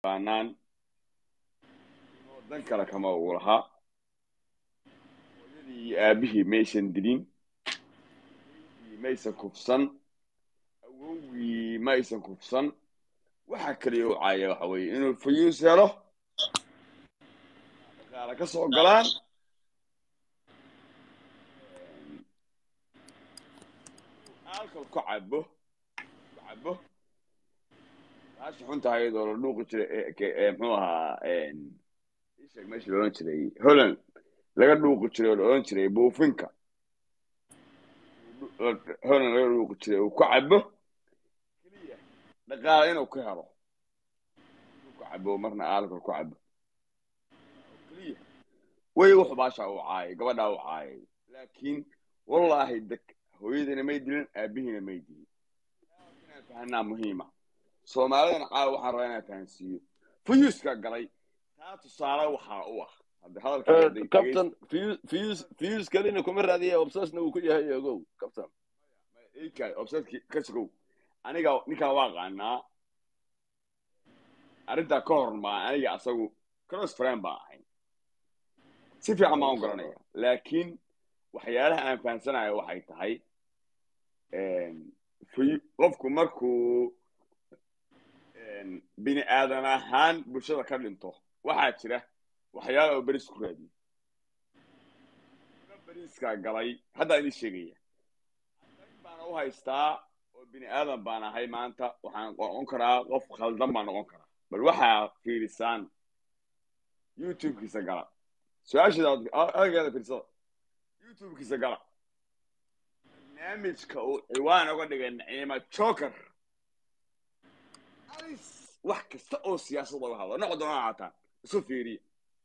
yaqaanaan dan kale kama uu lahaa hooyadii iyo aabihii maysan dilin maysan kufsan awowgii maysan kufsan waxa kaliya u caaya waxa weeye inuu fayuus helo dhaqaale ka soo galaan alcohol ku cabo ku cabo taasi xunta iyadoo la dhuuqi jiray muxuu ahaa isheeg meesha la odhan jiray holland laga dhuuqi jiray oo la odhan jiray buufinka holland laga dhuuqi jiray uu ku cabo keliya dhaqaale inuu ka helo inuu ku cabo marna alcohol ku cabo keliya way wuxu baasha u caayay gabadhaa u caayay laakiin wallaahi deg hooyadiina may dilin aabihiina may dilin inaan fahanaa muhiima soomaalidana caawa waxaan rabaa inaan fahansiiyo fuyuuska galay taa tusaale waxaa u ah hadda hadalka captain fuse fuse kalina kuma raadiya obsesna uu ku yahay ogow captain ikaay obseski ka sugow aniga ninkaan waa qaanaa arrintaa ka hor maa aniga asagu cross friend baan ahay si fiican baan u garanaya laakiin waxyaalaha aan fahansanayo waxay tahay qofku markuu bini aadan ahaan bulshada ka dhinto waxaa jira waxyaala oo beris ku raadiyo beriskaa galay haddaa idin sheegaya baana u haystaa oo bini aadan baan ahay maanta waxaan noqon karaa qof khaldan baan noqon karaa bal waxaa fiirisaan youtube-kiisa gala su-aasheeda fiirsada youtube-kiisa gala barnaamijka uu ciwaan uga dhigay naciima joker alis wax kasta oo siyaasad oga hadlo noqo doona haataan isu fiiriya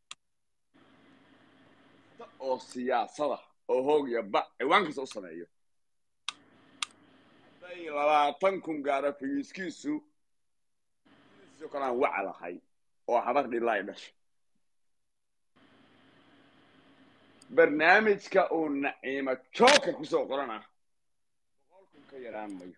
kasta oo siyaasada oo hoog iyo ba ciwaan kasta u sameeyo hadday labaatan kun gaaro figiiskiisu sidoo kale aan waca lahay oo habar dhilaa dhashay barnaamijka uu naciima joker kusoo qorana boqol kun ka yaraan mayo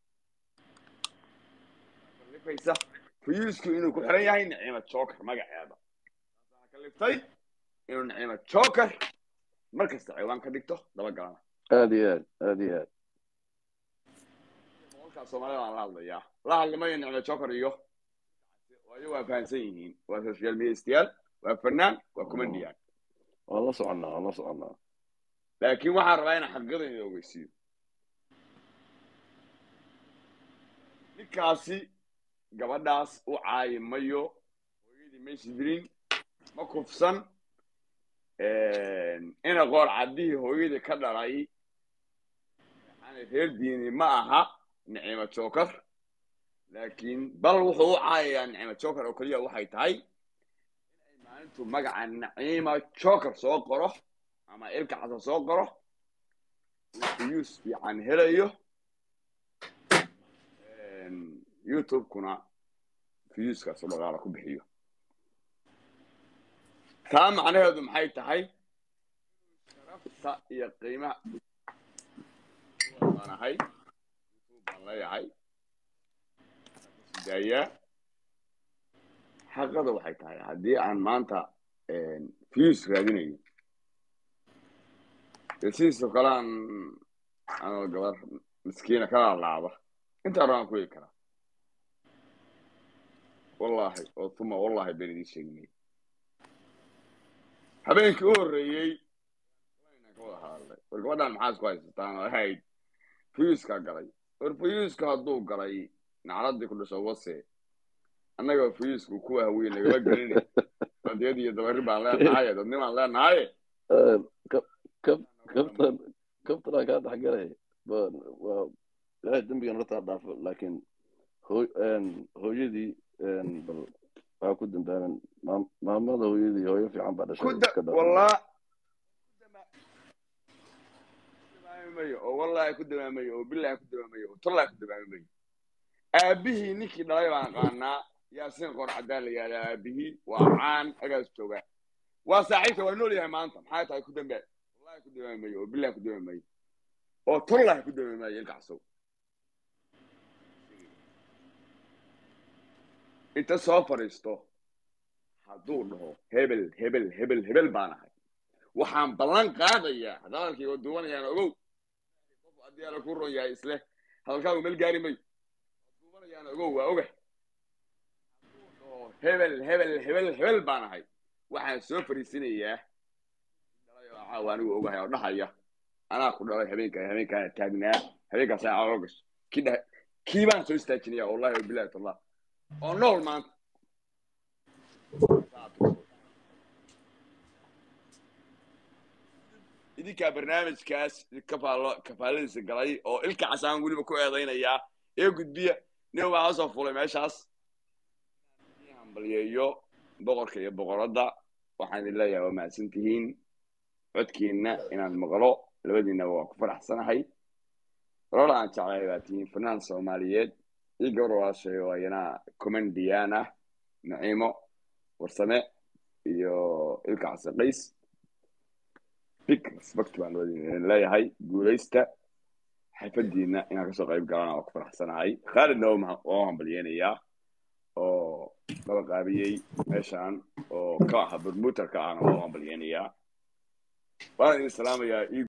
kalifaysa fuyuusku inuu ku xiran yahay naciima joker magaceeda taasaa kaliftay inuu naciima joker mar kasta ciwaan ka dhigto dabagalana aad iyo aad aad iyo aad boqolkaa soomaalida aan la hadlayaa la hadlimayo naciima joker iyo waayo waa fahansan yihiin waa social mediastayaal waa fanaan waa comedian waan la soconnaa waan la soconnaa laakiin waxaan rabaa inaan xaqiiqada idin ogeysiiyo ninkaasi gabadhaas u caayi mayo hooyadii maysa dilin ma kufsan ina qoor caddihii hooyadii ka dhalay yani reer diini ma aha nicimo joker laakiin bal wuxuu u caayayaa nicimo joker oo keliya waxay tahay inay maalintu magaca naciima joker soo qoro ama ilka casa soo qoro uu fuyuus fiican helayo youtube-kuna fuyuuskaasu dhaqaala ku bixiyo taa macnaheedu maxay tahay sharafta iyo qiimaha baan ahay youtube baan leeyahay daayaa xaqada waxay tahay haddii aan maanta fuyuus raadinayo dee sidiisoo kale aan anoo gabar miskiina kala laaba intaa rabaan ku heli karaa wallaahi oo tuma wallaahi been idiin sheegnay habeenkii u horreeyey ka wada hadalnay war gabadhaan maxaa isku haysataan oo ahayd fuyuuskaa galay war fuyuuska hadduu galay nacladii ku dhasho wase annaga fuyuusku kuwa haweyn nagala gelina badiyad iyo dabari baan leenahaye dadnimaan leenahaye kabtan kabtanaa kaa dhexgalay waa ilaahay dembigan hortaa dhaafo laakiin hooyadii bal waxaa ku dambaaban maamada hooyadii hooyo fiican baa dhashay wallah mayo oo wallahi ku damaamayo oo billahi ku damaamayo oo tallahi ku damaamayo aabihii ninkii dhalay baan aqaanaa yaasiin qor caddaan la yihahdaa aabihii waa caan agaas jooga waa saaxiibka waa nool yahay maanta maxay tahay ku dambaa wallahi ku damaamayo oo billahi ku damaamayo oo tallahi ku damaamayo ilkacsow inta soo fadhiisto hadduu dhaho hebel hebel hebel hebel baan ahay waxaan ballan qaadayaa hadalkii oo duwanayaan ogow qof haddii ala ku ron yahay isle hadalkaagu meel gaari mayo duwanayaan ogow waa oga hebel hebel hebel hebel baan ahay waxaan soo fariisinayaa dhalay oo caawa anigu ogahay oo dhahaya anaa ku dhalay habeenka habeenkaana taagnaa habeenkaas aan calool gasho kii dhahay kii baan soo istaajinaya wallahi wabilahi tallah oo nool maanta idinkaa barnaamijkaas kafaalo kafaaladiisa galay oo ilka casaan weliba ku eedaynayaa ee gudbiya nin baa hoosoo fulay meeshaas hambalyeeyo boqorka iyo boqoradda waxaan idin leeyahay waa mahadsan tihiin codkiina inaan maqlo labadiinaba waa ku faraxsanahay rol aan jeclay baa tihiin fanaan soomaaliyeed io gabar walaashay oo ayana commandiyan ah naciimo warsame iyo ilka casaqays big respect baan labadiina idin leeyahay guulaysta xafadiina inaan kasoo qayb galana waa ku faraxsanahay khaalidna waa hambalyeynayaa oo laba qaabiyey meeshaan oo ka aha bermuutarka ahna waa hambalyeynayaa waan idin salaamayaa